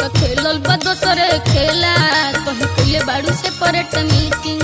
तो खेलल बा दोसरे खेला कहीं कइले बाड़ू से परेट मीटिंग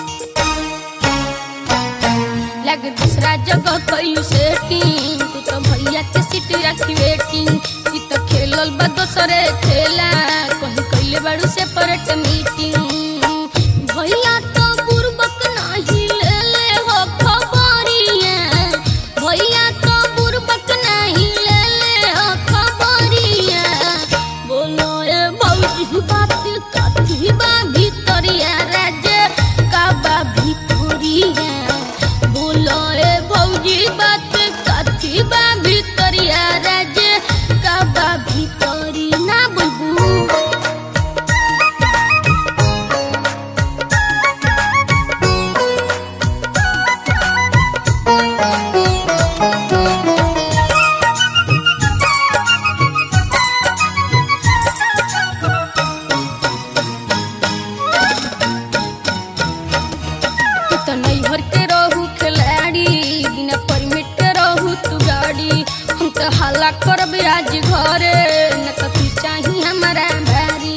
लग दूसरा जगह कइलू सेटिंग तू तो भैया के सीट रखी वेटिंग ई तो खेलल बा दोसरे खेला कहीं कइले बाड़ू से परेट मीटिंग भैया तो बुरबक नाही ले ले हो खबरिया भैया तो बुरबक नाही ले ले हो खबरिया बोलो ए भौजी बात कथी बा भितरिया राजे का बा भितरिया बोलो ए भौजी बात कथी बा भितरिया राजे का बा भितरी ना बुलबू तू तो नैहर के रहू खिलाड़ी बिना परमिट के रहू तू गाड़ी हम तो हल्ला करब आज घरे न तो तू चाही हमारा भारी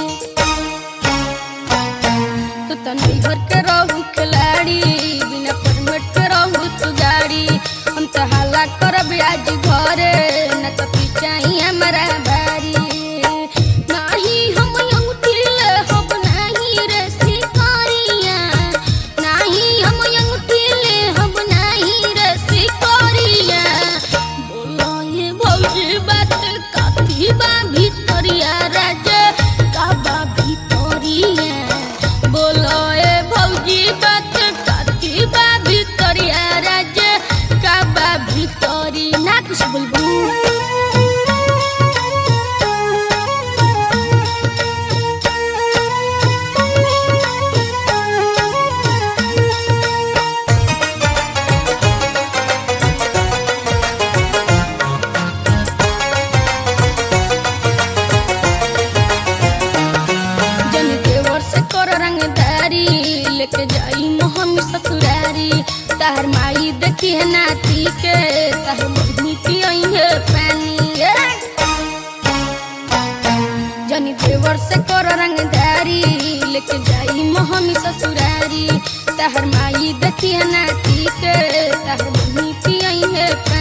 तू तो नैहर के रहू खिलाड़ी बिना परमिट के रहू तू गाड़ी हम तो हल्ला करब आज घरे न तो तू चाही हमारा भारी नाही हम अंगूठी ले हब नाही रे शिकारिया नाही हम अंगूठी ले हब नाही रे शिकारिया बोलो ये भौजी बात काफी बा भितरिया राजे का बा भितरिया बोलो ए भौजी बात काफी बा भितरिया राजे का बा भितरी ना कुछ बोलबू जन देवर से कर रंगदारी लेके जाई मोहन ससुरारी तार माई देखी है नाती के तार बहनी पियई है पानी ए। जनी देवर से कर रंगदारी लेके जाई मोहन ससुरारी तार माई देखी है नाती के तार बहनी पियई है पानी